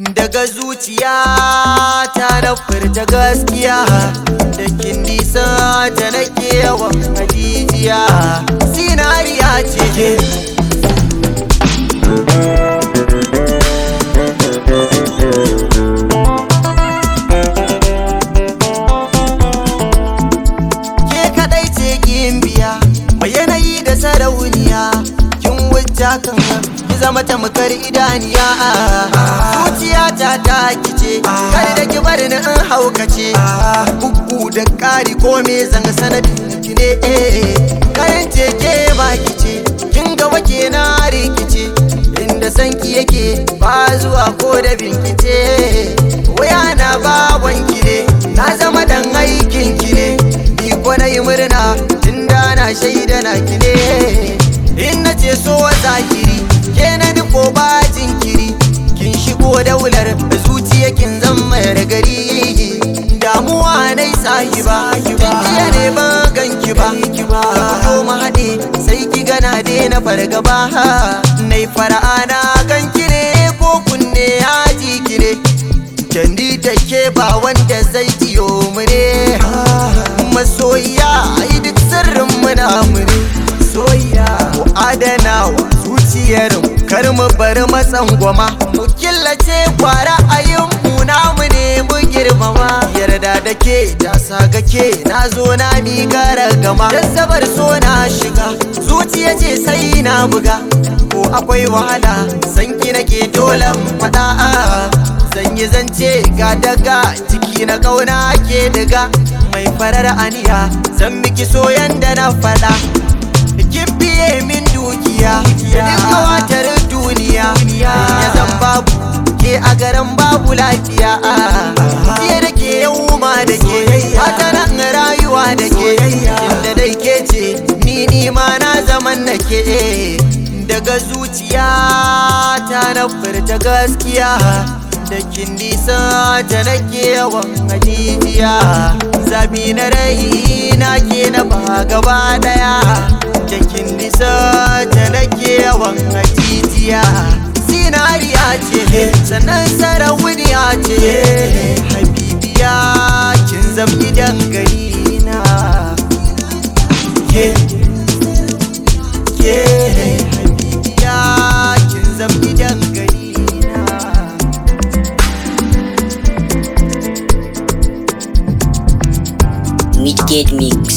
daga zuciya ta na furta gaskiya da kin nisa ta nake yawan hajijiya zinariya ce ke ke kadai ce kin biya mai yanayi da sarauniya kin wuce kan ki zama tamkar idaniya zuciya ta ta kice kar da ki bar ni in haukace bugu da kari ko me zan sanadin ki ne kayan ce ke ba kice kin ga wake na rikice inda sanki yake ba zuwa ko da binkice waya na bawan ki ne na zama dan aikin ki ne ni ko na yi murna tun da na shaida na ki ne in na ce so zahiri ke na nufo ba jinkiri kin shigo daular zuciya kin zama da gari damuwa na yi sahiba jiya ne ba ganki ba ko mu haɗe sai ki gana na fargaba na yi fara'a na ganki ne ko kunne ya ji ki ne Candi take ba wanda zai iyo mu ne Masoyiya ai duk sirrin muna mu ne Soyayya Mu adana wa zuciyar mu kar mu bar matsan gwama Mu killace kwara ayin mu namu ne mu girmama Yarda da ke ta saga ke na zo na mi gara gama Jazzabar so na shiga zuciya ce sai na buga Ko akwai wahala sanki nake dole faɗa zan yi zance ga daga ciki na kauna ke daga mai farar aniya zan miki soyan da na fada kin biye min dukiya da duka watar duniya ya zan babu ke a garin babu lafiya fiye da ke yau ma da ke wata nan rayuwa da ke inda dai ke ce ni ni ma na zaman na ke daga zuciya ta na furta gaskiya da kin nisa ta nake yawan hajijiya zabi na rai na ke na ba gaba daya da kin nisa ta nake yawan hajijiya zinariya ce sannan sarauniya ce habibiya kin zambi dangane na ke ke habibiya kin zambi dangane Midgate Mix.